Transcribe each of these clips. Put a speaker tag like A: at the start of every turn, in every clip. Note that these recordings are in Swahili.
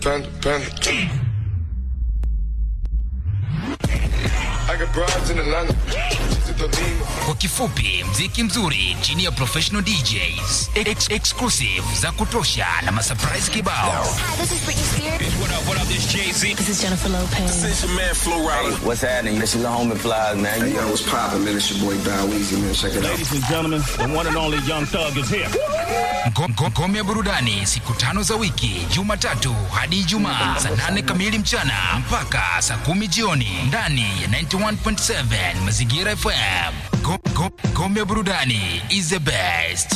A: Panda, panda. I got broads in Atlanta. She's a Dolina.
B: Kwa kifupi, mziki mzuri chini ya professional DJs, ex exclusive za kutosha na masurprise kibao.
C: Hi, this is Britney Spears.
D: What up, what up, this Jay-Z.
C: This is Jennifer Lopez.
D: This your man, Flo Rida.
E: What's happening? This is the homie flies, man.
F: Hey, yo, what's poppin', man? It's your boy Bow Weezy, man. Check it out.
G: Ladies and gentlemen, the one and only Young Thug is here.
B: Ngo- ngo- Ngome ya burudani siku tano za wiki, Jumatatu hadi Ijumaa saa nane kamili mchana mpaka saa kumi jioni ndani ya 91.7 Mazingira FM. Ngo- ngo- Ngome ya burudani is the best.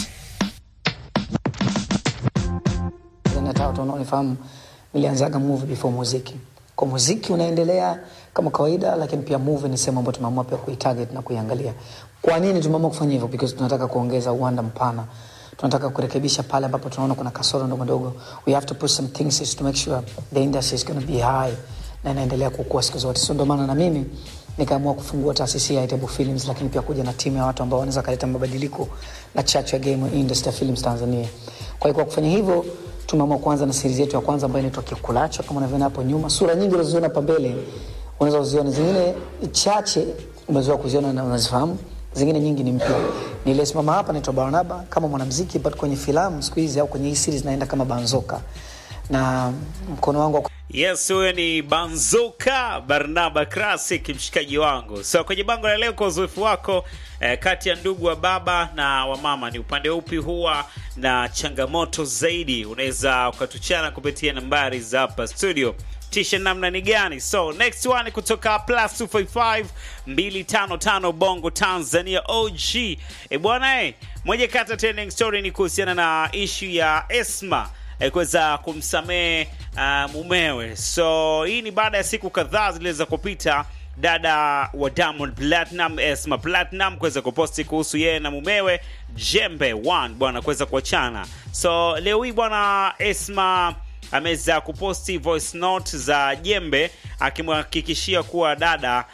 H: nataka watu wanaonifahamu nilianzaga movie before muziki kwa muziki unaendelea kama kawaida lakini pia movie ni sehemu ambayo tumeamua pia kuitarget na kuiangalia kwa nini tumeamua kufanya hivyo because tunataka kuongeza uwanda mpana tunataka kurekebisha pale ambapo tunaona kuna kasoro ndogo ndogo we have to put some things to make sure the industry is going to be high na inaendelea kukua siku zote so ndio maana na mimi nikaamua kufungua taasisi ya Itabu Films, lakini pia kuja na timu ya watu ambao wanaweza kaleta mabadiliko na chachu ya game industry ya films Tanzania. Kwa hiyo kwa kufanya hivyo tumeamua kuanza na series yetu ya kwanza ambayo inaitwa Kikulacho, kama unavyoona hapo nyuma. Sura nyingi unazoziona hapa mbele unaweza kuziona, zingine chache umezoea kuziona na unazifahamu, zingine nyingi ni mpya. Niliyesimama hapa naitwa Barnaba kama mwanamuziki, but kwenye filamu siku hizi au kwenye hii series naenda kama Banzoka na mkono wangu wa
I: Yes, huyo ni Banzoka Barnaba Classic, mshikaji wangu. So kwenye bango la leo, kwa uzoefu wako eh, kati ya ndugu wa baba na wa mama, ni upande upi huwa na changamoto zaidi? Unaweza ukatuchana kupitia nambari za hapa studio tisha namna ni gani? So next one kutoka plus 255 255 Bongo Tanzania OG. E bwana eh, moja kati ya trending story ni kuhusiana na issue ya Esma eh, kuweza kumsamehe uh, mumewe. So hii ni baada ya siku kadhaa ziliweza kupita dada wa Diamond Platinum Esma Platinum kuweza kuposti kuhusu yeye na mumewe Jembe One bwana kuweza kuachana. So leo hii bwana Esma ameweza kuposti voice note za Jembe akimhakikishia kuwa dada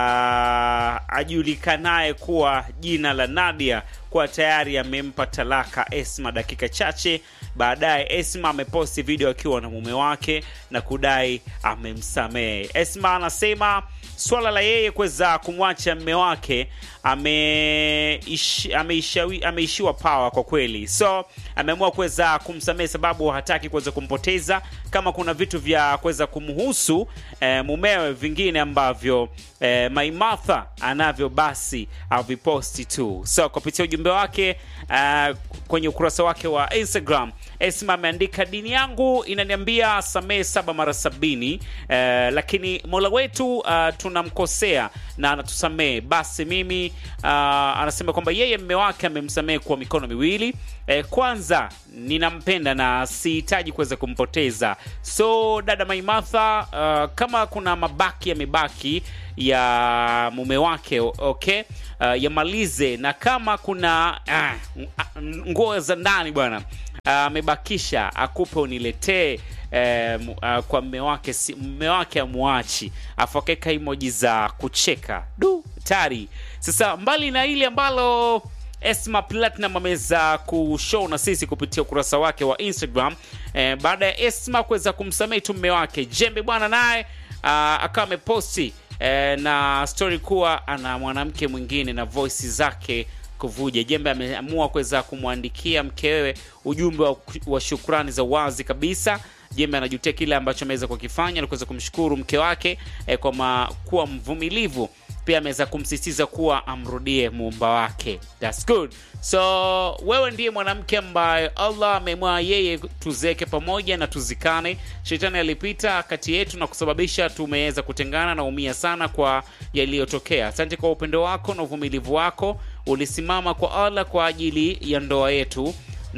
I: uh, ajulikanaye kuwa jina la Nadia kuwa tayari amempa talaka Esma. Dakika chache baadaye, Esma ameposti video akiwa na mume wake na kudai amemsamehe. Esma anasema swala la yeye kuweza kumwacha mme wake ameishi- ameishawi- ameishiwa pawa kwa kweli, so ameamua kuweza kumsamehe sababu hataki kuweza kumpoteza. Kama kuna vitu vya kuweza kumhusu eh, mumewe vingine ambavyo eh, Maimartha anavyo basi aviposti tu. So kupitia ujumbe wake uh, kwenye ukurasa wake wa Instagram Esma ameandika dini yangu inaniambia samehe saba mara sabini eh, lakini mola wetu uh, tunamkosea na anatusamehe basi mimi uh, anasema kwamba yeye mme wake amemsamehe kwa mikono miwili eh, kwanza ninampenda na sihitaji kuweza kumpoteza so dada maimartha uh, kama kuna mabaki yamebaki ya mume wake o- okay uh, yamalize na kama kuna uh, nguo za ndani bwana amebakisha akupe uniletee eh, mu- ah, kwa mme wake si, mme wake amwachi afu akaweka emoji za kucheka du tari sasa mbali na ile ambalo Esma Platinum ameweza kushow na sisi kupitia ukurasa wake wa Instagram eh, baada ya Esma kuweza kumsamehe tu mme wake Jembe bwana naye ah, akawa ameposti eh, na story kuwa ana mwanamke mwingine na voice zake kuvuja. Jembe ameamua kuweza kumwandikia mkewe ujumbe wa, wa shukrani za wazi kabisa. Jembe anajutia kile ambacho ameweza kukifanya na kuweza kumshukuru mke wake eh, kwa ma, kuwa mvumilivu. Pia ameweza kumsisitiza kuwa amrudie muumba wake. That's good. So wewe ndiye mwanamke ambaye Allah amemwa yeye tuzeke pamoja na tuzikane. Shetani alipita kati yetu na kusababisha tumeweza kutengana na umia sana kwa yaliyotokea. Asante kwa upendo wako na uvumilivu wako. Ulisimama kwa Allah kwa ajili ya ndoa yetu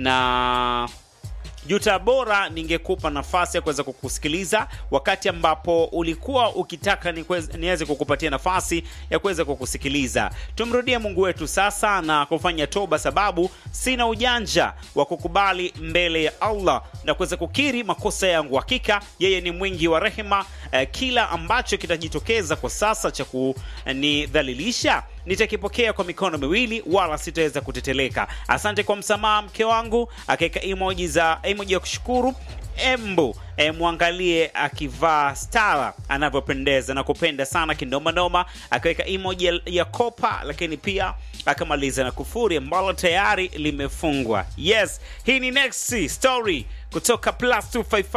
I: na Juta bora ningekupa nafasi ya kuweza kukusikiliza wakati ambapo ulikuwa ukitaka nikweze- niweze kukupatia nafasi ya kuweza kukusikiliza. Tumrudie Mungu wetu sasa na kufanya toba, sababu sina ujanja wa kukubali mbele ya Allah na kuweza kukiri makosa yangu. Hakika yeye ni mwingi wa rehema. Eh, kila ambacho kitajitokeza kwa sasa cha kunidhalilisha nitakipokea kwa mikono miwili wala sitaweza kuteteleka. Asante kwa msamaha mke wangu, akaweka emoji za emoji ya kushukuru embu e, mwangalie akivaa stara anavyopendeza na kupenda sana kindomanoma akiweka emoji ya, ya kopa lakini pia akamaliza na kufuri ambalo tayari limefungwa yes hii ni next story kutoka plus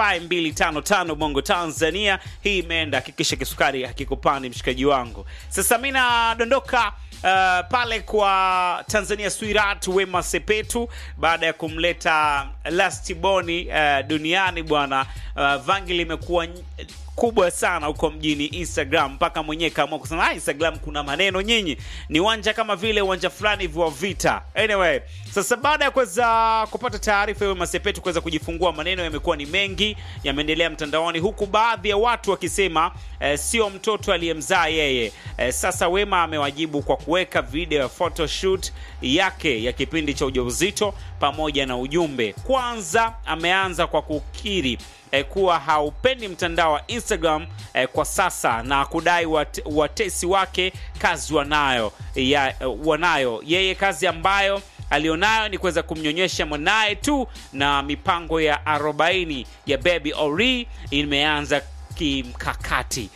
I: 255255 bongo tanzania hii imeenda hakikisha kisukari hakikupandi mshikaji wangu sasa mi nadondoka uh, pale kwa tanzania swirat wema sepetu baada ya kumleta lastiboni uh, duniani bwana uh, vangi limekuwa ny- kubwa sana huko mjini instagram mpaka mwenyewe kaamua kusema "Ah, instagram kuna maneno nyinyi ni uwanja kama vile uwanja fulani hivi wa vita anyway sasa baada ya kuweza kupata taarifa hiyo masepetu kuweza kujifungua maneno yamekuwa ni mengi yameendelea mtandaoni huku baadhi ya watu wakisema eh, sio mtoto aliyemzaa yeye eh, sasa wema amewajibu kwa kuweka video ya photoshoot yake ya kipindi cha ujauzito pamoja na ujumbe kwanza ameanza kwa kukiri eh, kuwa haupendi mtandao wa instagram eh, kwa sasa na kudai wat, watesi wake kazi wanayo ya, wanayo yeye kazi ambayo alionayo ni kuweza kumnyonyesha mwanaye tu na mipango ya 40 ya baby ori imeanza kimkakati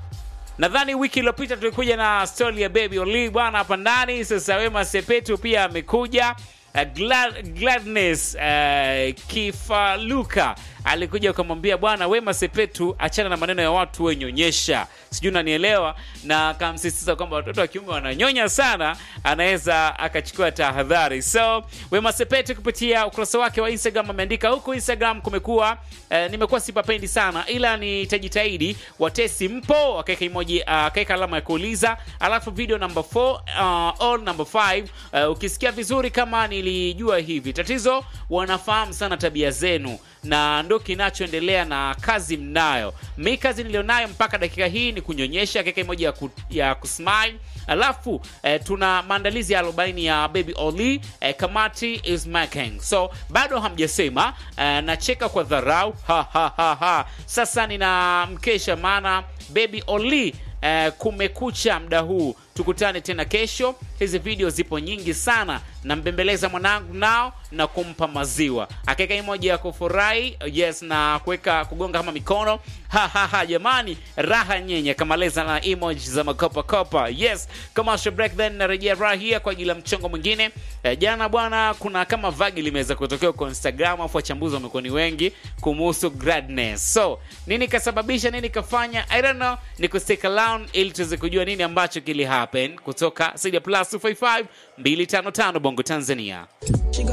I: nadhani wiki iliyopita tulikuja na stori ya baby oli bwana hapa ndani sasa wema sepetu pia amekuja uh, Glad, gladness uh, kifaluka alikuja ukamwambia bwana wema sepetu achana na maneno ya watu wenyonyesha sijui unanielewa na akamsisitiza kwamba watoto wa kiume wananyonya sana anaweza akachukua tahadhari so wema sepetu kupitia ukurasa wake wa instagram ameandika huku instagram kumekuwa eh, nimekuwa sipapendi sana ila nitajitahidi watesi mpo akaweka emoji uh, akaweka alama ya kuuliza alafu video number 4 uh, all number 5 uh, ukisikia vizuri kama nilijua hivi tatizo wanafahamu sana tabia zenu na ndo kinachoendelea na kazi mnayo mi kazi nilionayo mpaka dakika hii ni kunyonyesha keka moja ya, ku, ya kusmile alafu eh, tuna maandalizi ya 40 ya baby oli eh, kamati is making so bado hamjasema eh, nacheka kwa dharau ha, ha, ha, ha. sasa nina mkesha maana baby oli eh, kumekucha mda huu tukutane tena kesho hizi video zipo nyingi sana nambembeleza mwanangu nao na kumpa maziwa akaweka imoja ya kufurahi yes na kuweka kugonga kama mikono ha, ha, ha, jamani raha nyenye kamaleza na emoji za makopakopa yes commercial break then narejea raha hia kwa ajili ya mchongo mwingine eh, jana bwana kuna kama vagi limeweza kutokea kwa instagram afu wachambuzi wamekuwa ni wengi kumuhusu gradness so nini kasababisha nini kafanya i don't know ni kustick around ili tuweze kujua nini ambacho kili happen kutoka Sadia plus 255 255 bongo tanzania